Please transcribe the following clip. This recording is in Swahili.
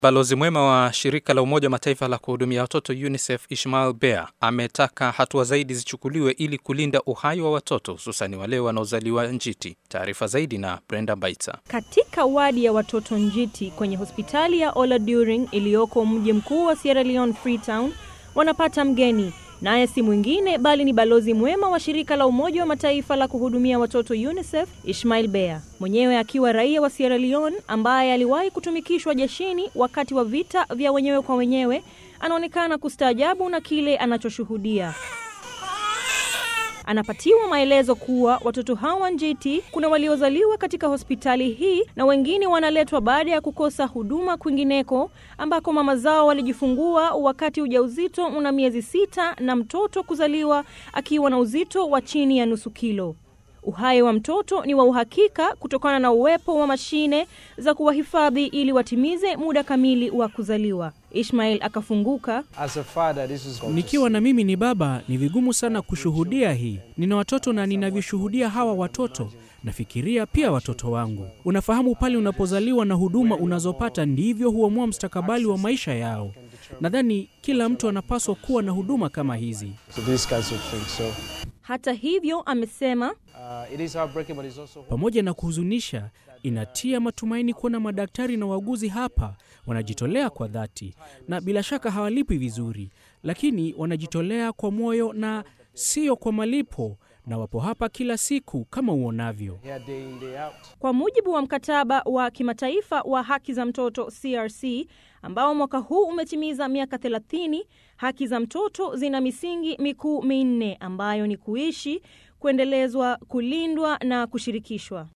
Balozi mwema wa shirika la Umoja wa Mataifa la kuhudumia watoto UNICEF Ishmael Bea ametaka hatua zaidi zichukuliwe ili kulinda uhai wa watoto hususani wale wanaozaliwa njiti. Taarifa zaidi na Brenda Baita. Katika wadi ya watoto njiti kwenye hospitali ya Oladuring iliyoko mji mkuu wa Sierra Leone Freetown, wanapata mgeni naye si mwingine bali ni balozi mwema wa shirika la Umoja wa Mataifa la kuhudumia watoto UNICEF Ishmael Bea, mwenyewe akiwa raia wa Sierra Leone ambaye aliwahi kutumikishwa jeshini wakati wa vita vya wenyewe kwa wenyewe. Anaonekana kustaajabu na kile anachoshuhudia. Anapatiwa maelezo kuwa watoto hawa njiti kuna waliozaliwa katika hospitali hii na wengine wanaletwa baada ya kukosa huduma kwingineko ambako mama zao walijifungua wakati ujauzito una miezi sita na mtoto kuzaliwa akiwa na uzito wa chini ya nusu kilo. Uhai wa mtoto ni wa uhakika kutokana na uwepo wa mashine za kuwahifadhi ili watimize muda kamili wa kuzaliwa. Ishmael akafunguka. As a father, this is Nikiwa na mimi ni baba, ni vigumu sana kushuhudia hii. Nina watoto na ninavyoshuhudia hawa watoto, nafikiria pia watoto wangu. Unafahamu, pale unapozaliwa na huduma unazopata ndivyo huamua mustakabali wa maisha yao. Nadhani kila mtu anapaswa kuwa na huduma kama hizi. So these kinds of things. So Hata hivyo, amesema uh, it is heartbreaking, but it's also Pamoja na kuhuzunisha, inatia matumaini kuona madaktari na wauguzi hapa wanajitolea kwa dhati, na bila shaka hawalipwi vizuri, lakini wanajitolea kwa moyo na sio kwa malipo, na wapo hapa kila siku kama uonavyo. here day in day out. Kwa mujibu wa mkataba wa kimataifa wa haki za mtoto CRC ambao mwaka huu umetimiza miaka 30, haki za mtoto zina misingi mikuu minne ambayo ni kuishi, kuendelezwa, kulindwa na kushirikishwa.